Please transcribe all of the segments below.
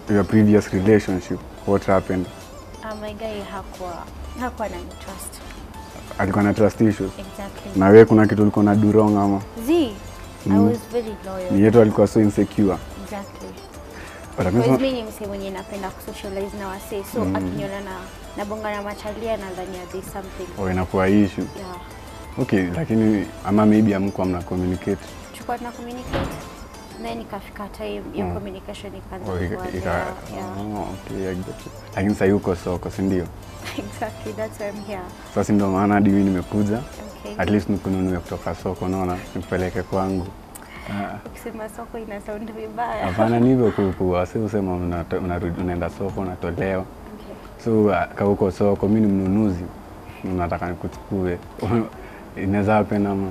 your previous relationship what happened Uh, my guy hakuwa hakuwa na trust. alikuwa na trust issues Exactly. na wewe kuna kitu ulikuwa na do wrong ama Z, I Mm. was very loyal. ni yetu alikuwa so insecure Exactly. but Because akisema mimi ni msee mwenye napenda kusocialize na wasee so akiniona na nabonga na machalia nadhani there's something. oh, inakuwa issue Yeah. okay lakini ama maybe amkuwa mna communicate Tulikuwa tuna communicate. Then ikafika time ya Mm. communication ikaanza Oh, ika- kuwa ika- there. Yeah. oh, okay, I get it. lakini sahii uko soko si ndio Exactly, that's why I'm here. sasa ndio maana hadi mimi nimekuja Okay. at least nikununue kutoka soko unaona nikupeleke kwangu Ah, Ukisema soko ina sound vibaya. hapana ni hivyo ku- ku- wasi usema unato- unarudi- unaenda soko unatolewa Okay. so ah, ka uko soko mi ni mnunuzi nataka nikuchukue inaweza happen ama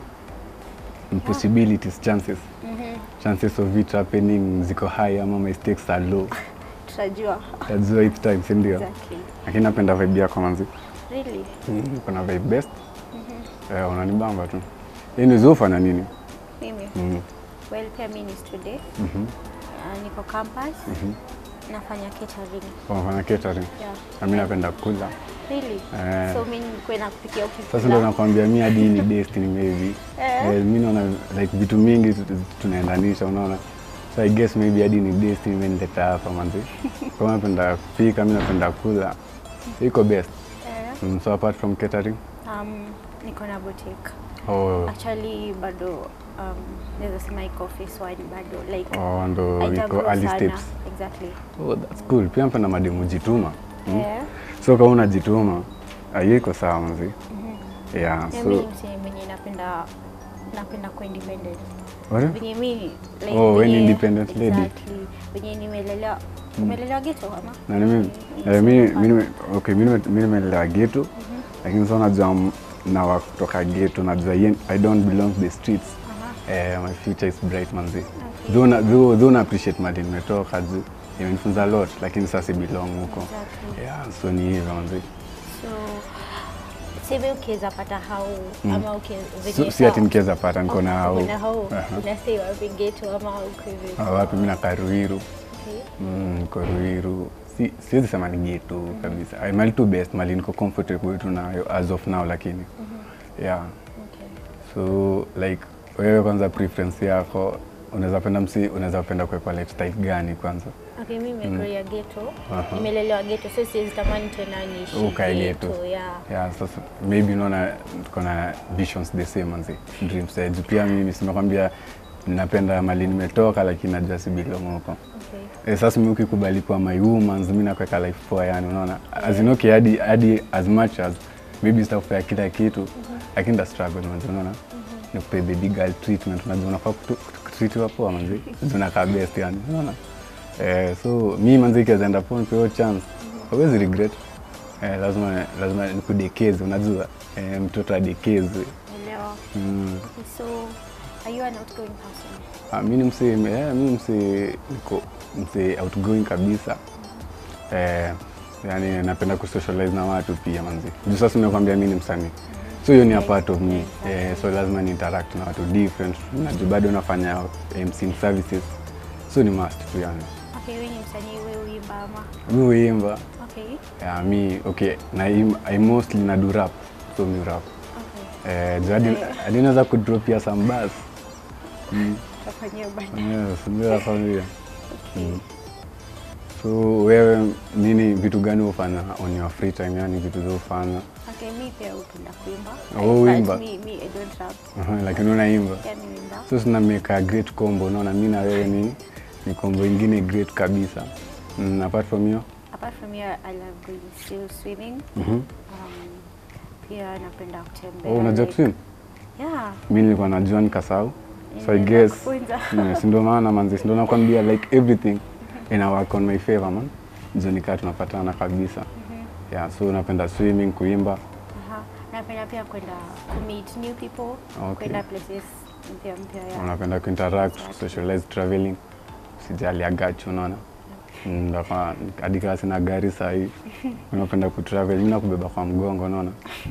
possibilities chances Mhm. chances of it happening ziko high ama my stakes are low Tutajua. tajua each time si ndio Exactly. lakini napenda vibe yako manzi Really? Mm, kuna vibe best eh, unanibamba tu yani zufanya nini Mimi. mm. Well, pia mimi ni student. mhm, Uh, niko campus. mhm. Nafanya catering. Unafanya catering Yeah. na mimi napenda kula Really? Eh. So mimi nikuwe nakupikia ukikula. sasa ndo nakwambia mi hadi hii ni destiny maybe Eh. eh, mi naona like vitu mingi tu- tu- tunaendanisha unaona so i guess maybe hadi ni destiny imenileta hapa manzi kama napenda kupika mi napenda kula iko best Eh. mm, so apart from catering Um, niko na boutique. oh, Actually bado um, naweza sema iko phase one bado like oh, ndo haitagrow iko early sana. steps Exactly. oh, that's cool pia napenda mademu jituma mm. Eh. so kama unajituma ah, hiyo iko sawa manzi Mhm. yeah Na so mimi ni msee mwenye napenda napenda kuwa independent. what? Venye mimi like Oh, we ni venye- independent lady. Exactly. Venye nimelelewa umelelewa ghetto ama? na mimi Mm, eh, mimi mm, mimi okay mimi mimi nimelelewa ghetto lakini sasa najua m- na wa kutoka ghetto najua yen- I don't belong to the streets Aha. eh, my future is bright manzi though na though, though na appreciate mali nimetoka juu imenifunza a lot lakini sasa si belong huko Exactly. yeah so ni hivyo manzi So seme ukiweza pata hau ama ukiweza so, si ati nikiweza pata niko na hao na hau Aha. unastay wapi ghetto ama uko hivi? Ah, wapi mimi nakaa Ruiru Okay. Mm, niko Ruiru. Si, siwezi sema ni ghetto kabisa. Ay, mali tu best, mali niko comfortable tu nayo as of now lakini. Yeah. Okay. So like wewe kwanza preference yako unaweza penda msi unaweza penda kuwekwa lifestyle gani kwanza? Okay, mimi nimekulia ghetto. Aha. Nimelelewa ghetto, so siwezi tamani tena niishi Ukae ghetto. Yeah. Yeah, sasa maybe unaona tuko na visions the same manzi. Dreams eh, juu pia mimi simekwambia napenda mali nimetoka lakini najua si belong huko. Okay. Eh, sasa mimi ukikubali kuwa my woman mimi nakuweka life poa yani unaona as in okay hadi hadi as much as maybe sitakupea kila kitu lakini the struggle manzi unaona nikupe baby girl treatment unajua unafaa kutu- kutreatiwa poa manzi unakaa best yani unaona eh, so mi manzi ikiweza enda pon kwa hiyo chance hawezi regret eh, lazima lazima nikudekeze unajua eh, mtoto adekezwe Elewa. mm. So, are you an outgoing person? Ah, mi ni msee eh, mi ni msee niko msee outgoing kabisa eh, yani napenda kusocialize na watu pia manzi juu sasa nimekwambia mi ni msanii so hiyo ni a part of me eh, so lazima ni interact na watu different najuu bado nafanya MC services so ni must tu yani Okay, wewe ni msanii, wewe uimba ama? mi huimba Okay. yeah, mi okay na im- I mostly na do rap so mi rap Okay. eh, juu hadi hadi naweza kudrop ya some bars mm. Tutafanyia baadaye. yes, ndio nakwambia Mm. So wewe nini vitu gani hufanya on your free time yani vitu zofanya Okay, mi pia hupenda kuimba. Oh, But uimba. Mi, mi, I don't rap. Aha, lakini unaimba Pia mi uimba. so sina make a great combo unaona mi na wewe ni ni combo ingine great kabisa mm, apart from hiyo Apart from here, I love going still swimming. Mhm. Um, pia napenda kutembea. oh, unajua like- kuswim Yeah. mi nilikuwa najua nikasahau so I Ninaenda guess kufunza. yeah, si ndio maana manzi si ndio nakwambia like everything ina work on my favor man ndio nikaa tunapatana kabisa yeah so napenda swimming kuimba Aha. Napenda pia kwenda kumeet new people, Okay. kwenda places mpya mpya. Yeah. unapenda kuinteract Exactly. socialize traveling sijali agachu unaona Mm, ndo kwa- hadi kama sina gari sahii unapenda kutravel mi nakubeba kwa mgongo unaona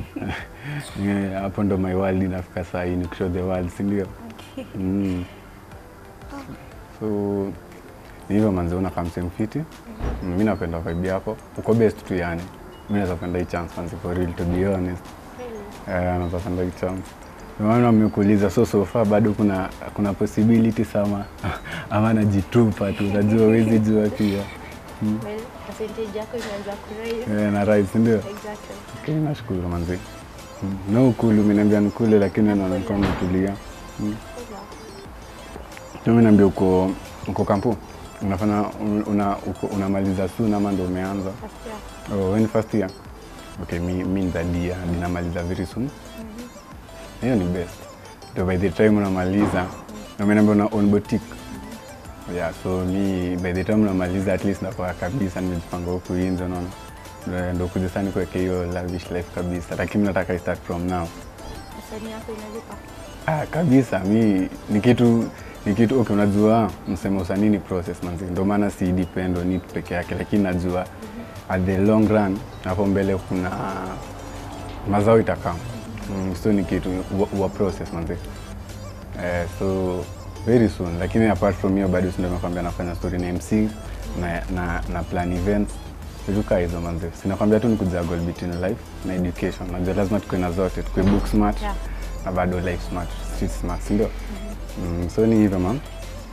Eh, hapo ndo my world inafika sahii ni kushow the world sindio Okay. mm. so Ni hivyo manzi una kama same fiti. Mm, mi napenda vibe yako. Uko best tu yani. Mi naweza penda hii chance manzi for real to be honest. Really? Eh, naweza penda hii chance. Ndio maana nimekuuliza so so far bado kuna kuna possibility sama ama najitupa tu unajua huwezi jua pia. Well, percentage yako imeanza kurise. Eh, na rise ndio. Exactly. Okay, nashukuru manzi. Mm. No ukulu, umeniambia nikule lakini naona kama umetulia. Mm. Kula. Mimi naambia uko uko kampu. Unafanya una, uko, unamaliza soon ama ndio umeanza? First year. Oh, when first year. Okay, mi mi ndadia ninamaliza very soon. Hiyo ni best. Ndio by the time unamaliza, na umeniambia una own boutique. Yeah, so mi by the time unamaliza at least nakuwa kabisa nimejipanga huku nje unaona. Ndio- Ndio kuja sana kuweka hiyo lavish life kabisa, lakini nataka i start from now. Usanii yako inalipa. Ah, kabisa mi ni kitu ni kitu okay, unajua msemo usanii ni process manzi, ndio maana si depend on it peke yake, lakini najua at the long run hapo mbele kuna mazao itakam mm, so ni kitu wa, wa process manzi eh, so very soon, lakini apart from hiyo bado ndio nakwambia nafanya story na MC na, na, na plan events vitu kaa hizo manzi, sinakwambia tu ni kujuggle between life na education. Najua lazima tukue na zote, tukue book smart Yeah. na bado life smart, street smart, si ndio? Mm, so ni hivyo man.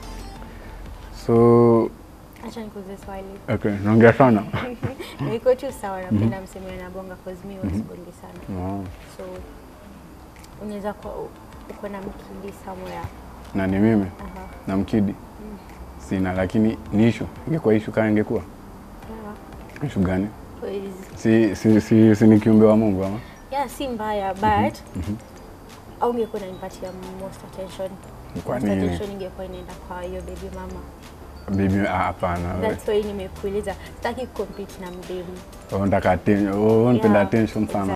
So Acha nikuulize swali. okay, naongea sana. Niko tu sawa napenda msemo na bonga cause mimi wasibongi sana. Oh, So unaweza kuwa u- uko na mkindi somewhere. na ni mimi Aha. na mkidi sina, lakini ni ishu. Ingekuwa ishu kama ingekuwa Yeah. ishu gani? Cause Si, si, si, si ni kiumbe wa Mungu ama? yeah, si mbaya but au ungekuwa unanipatia most attention. Kwa Most nini? attention ingekuwa inaenda kwa hiyo baby mama. Bibi, ah, hapana. we. That's why nimekuuliza. Sitaki compete na mdemu. Oh, Unataka atten- oh, unapenda Yeah, attention sana.